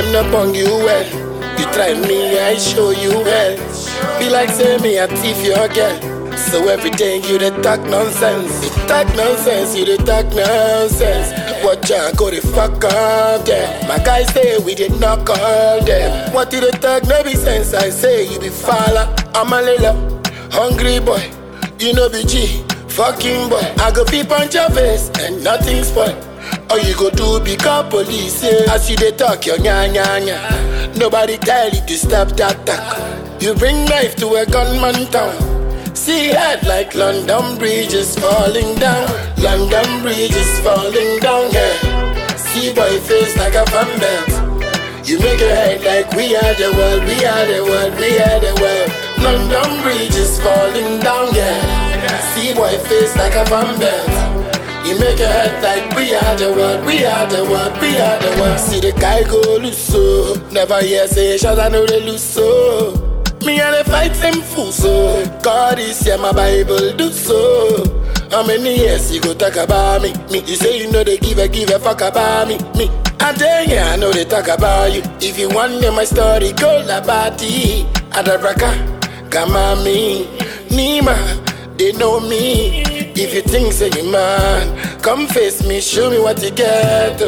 Them not bong you well. You try me, I show you well. Be like say me, I thief your girl. So everything you dey talk nonsense. You talk nonsense, you dey talk nonsense. Watch out, go the fuck up there. My guys say we did not call them. What you dey talk no be sense? I say you be falla. I'm a lila, hungry boy. You know be G, fucking boy. I go peep on your face and nothing spoil. All you go do be call police yeah. As you dey talk your nya nya nya Nobody tell you to stop that talk You bring knife to a gunman town See head like London Bridge is falling down London Bridge is falling down yeah. See boy face like a fan belt You make your head like we are the world We are the world, we are the world London Bridge is falling down yeah. See boy face like a fan belt you make your head like we are the world, we are the world, we are the world. See the guy go loose so. Never hear say shots, I know they lose so. Me and the fight them fool so. God is here, my Bible do so. How many years you go talk about me? Me, you say you know they give a give a fuck about me. Me, I tell ya, I know they talk about you. If you want to know my story, go la bati. Adabraka, Gamami, Nima, they know me. If you think say you man, come face me, show me what you get.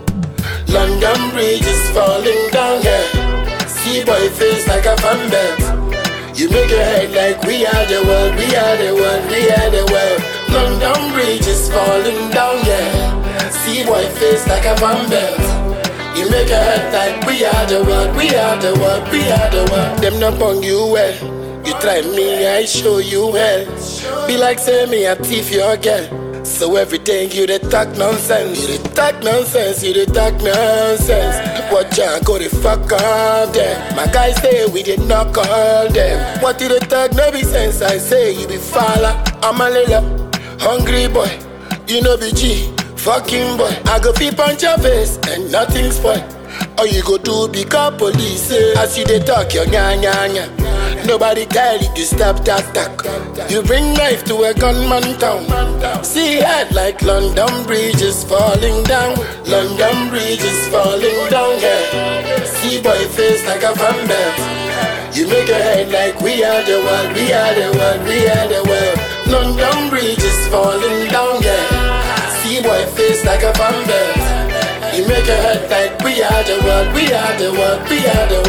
London Bridge is falling down, yeah. See boy face like a fan belt. You make your head like we are the world, we are the world, we are the world. London Bridge is falling down, yeah. See boy face like a fan belt. You make your head like we are the world, we are the world, we are the world. Them not bong you well. You try me, I show you well. Be like say me, I thief your girl. So everything you dey talk nonsense, you dey talk nonsense, you dey talk nonsense. Watch out, go the fuck up there. My guys say we did not call them. What you dey talk no be sense? I say you be falla. I'm a lila, hungry boy. You know be G, fucking boy. I go peep on your face and nothing spoil. All you go do be call police eh. As you dey talk your nya nya nya Nobody tell you to stop that talk You bring knife to a gunman town See head like London Bridge is falling down London Bridge is falling down yeah. See boy face like a fan belt You make your head like we are the world We are the world, we are the world London Bridge is falling down yeah. See boy face like a fan belt you make your head like we are the world, we are the world, we are the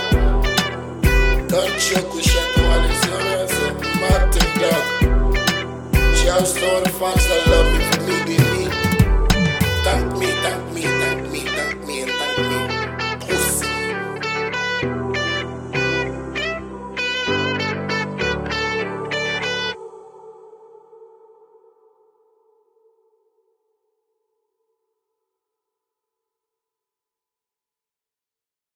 world. Don't choke with Shaq Wallace, you know what I'm saying? Martin Dog. Shouts to all the fans that